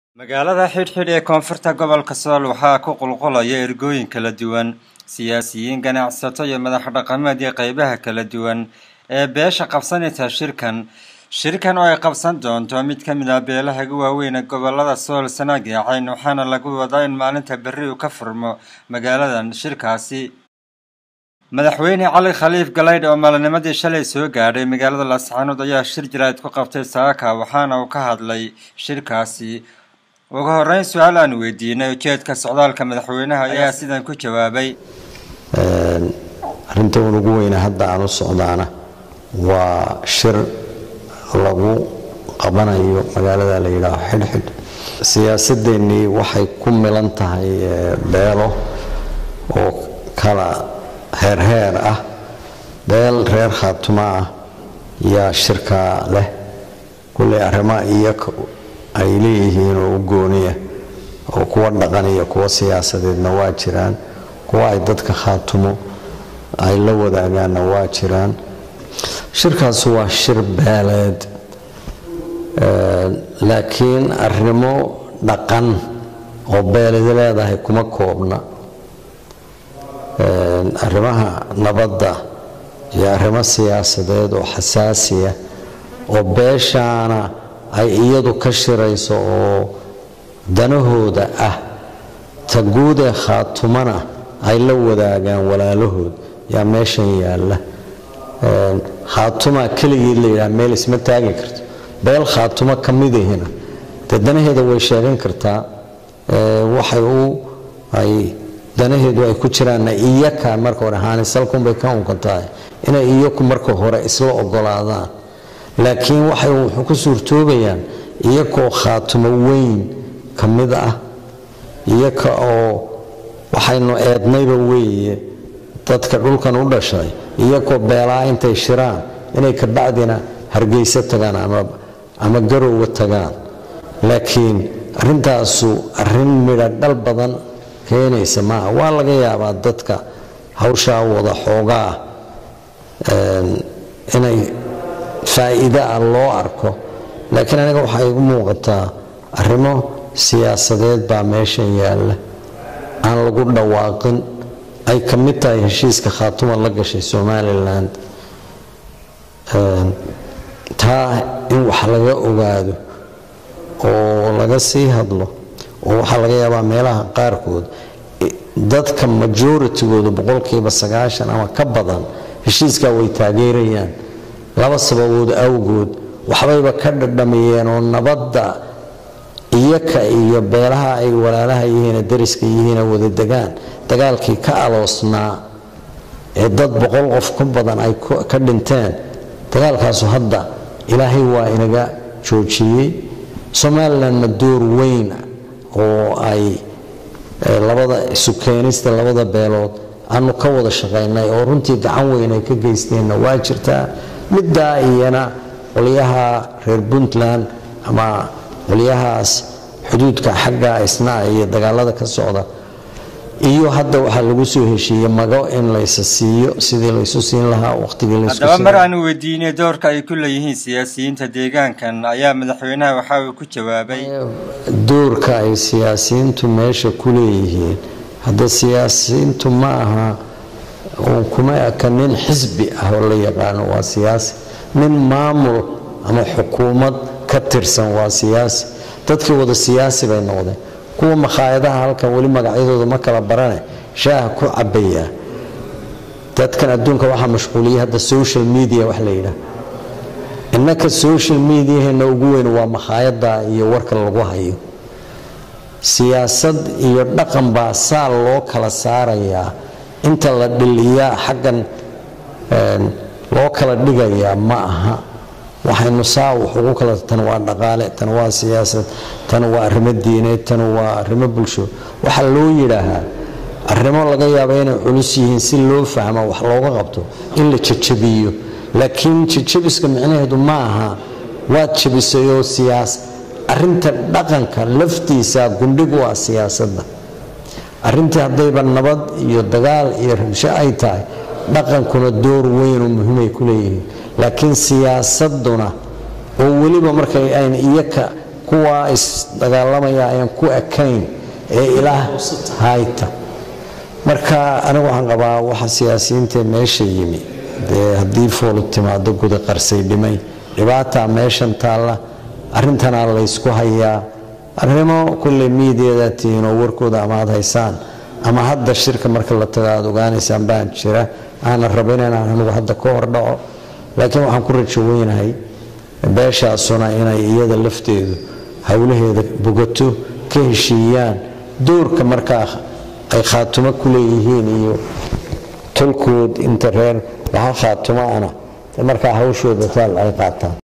magaalada xidhxidh ee koonfurta gobolka sool waxaa ku qulqulaya ergooyin kala duwan siyaasiyiin ganacsato iyo madax dhaqameed iyo qeybaha kala duwan ee beesha qabsanaysa shirkan shirkan oo ay qabsan doonto mid ka mid ah beelaha ugu waaweyn ee gobolada sool sanaag iyo cayn waxaana lagu wadaa in maalinta berri uu ka furmo magaaladan shirkaasi madaxweyne cali khaliif galaydh oo maalinimadii shalay soo gaadhay magaalada laascaanood ayaa shir jaraa'id ku qabtay saaka waxaana uu ka hadlay shirkaasi ugu horeyn su-aal aan weydiinay ujeedka socdaalka madaxweynaha ayaa sidan ku jawaabay arrinta un ugu weyne hadda aan u socdaana waa shir lagu qabanayo magaalada la yidhaaho xidhxidh siyaasadeennii waxay ku milan tahay beelo oo kala heerheer ah beel reer khaatuma ah yaa shirkaa leh kulley arrimaa iyo ay leeyihiin oo u gooniya oo kuwa dhaqan iyo kuwa siyaasadeedna waa jiraan kuwa ay dadka khaatumo ay la wadaagaanna waa jiraan shirkaas waa shir beeleed laakiin arrimo dhaqan oo beelid leedahay kuma koobna arrimaha nabadda iyo arrimo siyaasadeed oo xasaasiya oo beeshaana ay iyadu ka shirayso oo danahooda ah ta guudee khaatumana ay la wadaagaan walaalahood yaa meeshan yaalla khaatuma keligeed la yidhaha meel isma taagi karto beel khaatumo ka midahina dee danaheeda way sheegan kartaa waxay u ay danaheedu ay ku jiraanna iyaka marka hore haanisalkunbay ka unkan tahay inay iyaku marka hore isla ogolaadaan laakiin waxay wuxuu ku suurtoobayaan iyakoo khaatumo weyn ka mid ah iyaka oo waxaynu eednayba weeye dadka dhulkan u dhashay iyakoo beelaa intay shiraan inay kabacdina hargeyso tagaan ama garowga tagaan laakiin arrintaasu arrin midha dhal badan keenaysa maaha waa laga yaabaa dadka hawshaa wada xoogaa inay faa'iide ah loo arko laakiin aniga waxaa igu muuqataa arrimo siyaasadeed baa meeshan yaalla aan lagu dhawaaqin ay ka mid tahay heshiiska khaatuma la gashay somalilan taa in wax laga ogaado oo laga sii hadlo oo waxaa laga yaabaa meelaha qaarkood dadka majoritygooda boqolkiiba sagaashan ama ka badan heshiiskaa way taageerayaan laba sababood awgood waxbayba ka dhadhamiyeen oo nabadda iyaka iyo beelaha ay walaalaha yihiine dariska yihiine wada degaan dagaalkii ka aloosnaa ee dad boqol qof ka badan ay ka dhinteen dagaalkaasu hadda ilaahay waa inaga joojiyey somalilandna door weyn oo ay labada isu keenista labada beelood aanu ka wada shaqaynay oo runtii gacan weyn ay ka geysteenna waa jirtaa middaa iyana qolyaha reer puntland ama qolyahaas xuduudka xagga isnaa iyo dagaalada ka socda iyo hadda waxaa lagu soo heshiiyey mago in laysa siiyo sidii laysu siin lahaa waqtigii haddaba mar aanu weydiinay doorka ay ku leeyihiin siyaasiyiinta deegaankan ayaa madaxweynaha waxa uu ku jawaabay doorka ay siyaasiyiintu meesha ku leeyihiin hadda siyaasiyiintu ma aha uun kuma eka nin xisbi ah oo la yaqaano waa siyaasi nin maamul ama xukuumad ka tirsan waa siyaasi dadkii wada siyaasi bay noqdeen kuwa makhaayadaha halkan weli magacyadooda ma kala barane shaaha ku cabaya dadkan adduunka waxaa mashquuliyay hadda social media wax la yidhaah innaka social mediaheena ugu weyn waa makhaayada iyo warka lagu hayo siyaasad iyo dhaqan baa saa loo kala saarayaa inta la dhiliyaa xaggan loo kala dhigayaa ma aha waxaynu saa wax ugu kala tan waa dhaqaale tan waa siyaasad tan waa arrimo diineed tan waa arrimo bulsho waxaa loo yidhaahaa arrimo laga yaaba inay culus yihiin si loo fahmo wax looga qabto in la jajabiyo laakiin jajabiska micnaheedu ma aha waad jabisayoo siyaas arinta dhaqanka laftiisa gundhigu waa siyaasadda arintii haddayba nabad iyo dagaal iyo rabsho ay tahay dhaqankuna door weynoo muhiimay ku leeyihiin laakiin siyaasaduna oo weliba markay ayna iyaka kuwa isdagaalamaya ayaan ku ekayn ee ilaah hayta marka anigu waxaan qabaa waxa siyaasiyiinta meesha yimi dee haddii foolu timaado guda qarsay dhimay dhibaataa meeshan taalla arrintanaa laysku hayaa arrimo kulley miidiyada tihiin oo warkooda ama aad haysaan ama hadda shirka marka la tago aad ogaanaysaan baan jira aanan rabin inaan anigu hadda ka hor dhaco laakiin waxaan ku rajo weynahay beeshaasuna inay iyada lafteedu howlaheeda bogato ka heshiiyaan doorka markaa ay khaatumo ku leeyihiin iyo tolkood inta reer waxa khaatumo ana markaa hawshooda taal ay qaataan